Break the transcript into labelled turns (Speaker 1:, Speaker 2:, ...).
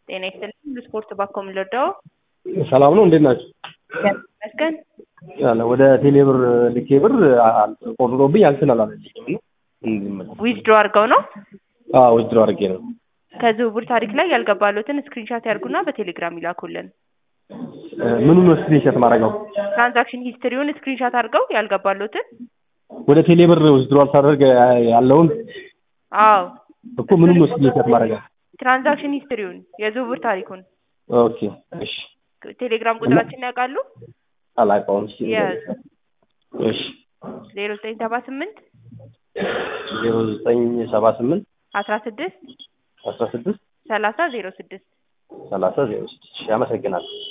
Speaker 1: ጤና ይስጥልኝ ስፖርት ባኮ የምንወደው
Speaker 2: ሰላም ነው። እንዴት ናቸው?
Speaker 1: ይመስገን።
Speaker 2: ያለ ወደ ቴሌብር ልኬ ብር ቆርጦብኝ አልተላለፈልኝም ነው እንዲመለስ
Speaker 1: ዊዝድሮ አድርገው ነው
Speaker 2: አዎ ውድድሮ አድርጌ ነው።
Speaker 1: ከዝውውር ታሪክ ላይ ያልገባሉትን ስክሪንሻት ያርጉና በቴሌግራም ይላኩልን።
Speaker 2: ምኑ ነው ስክሪንሾት ማድረገው?
Speaker 1: ትራንዛክሽን ሂስትሪውን ስክሪንሻት አድርገው ያልገባሉትን።
Speaker 2: ወደ ቴሌብር ውድድሮ ሳደርግ ያለውን
Speaker 1: አዎ
Speaker 2: እኮ ምኑ ነው ስክሪንሾት ማድረገው?
Speaker 1: ትራንዛክሽን ሂስትሪውን የዝውውር ታሪኩን።
Speaker 2: ኦኬ እሺ።
Speaker 1: ቴሌግራም ቁጥራችን ያውቃሉ?
Speaker 2: አላውቀውም። እሺ
Speaker 1: የያዙ
Speaker 2: እሺ
Speaker 1: ዜሮ ዘጠኝ ሰባ ስምንት
Speaker 2: ዜሮ ዘጠኝ ሰባ ስምንት
Speaker 1: አስራ ስድስት
Speaker 2: አስራ ስድስት
Speaker 1: ሰላሳ ዜሮ ስድስት
Speaker 2: ሰላሳ ዜሮ ስድስት እሺ አመሰግናለሁ።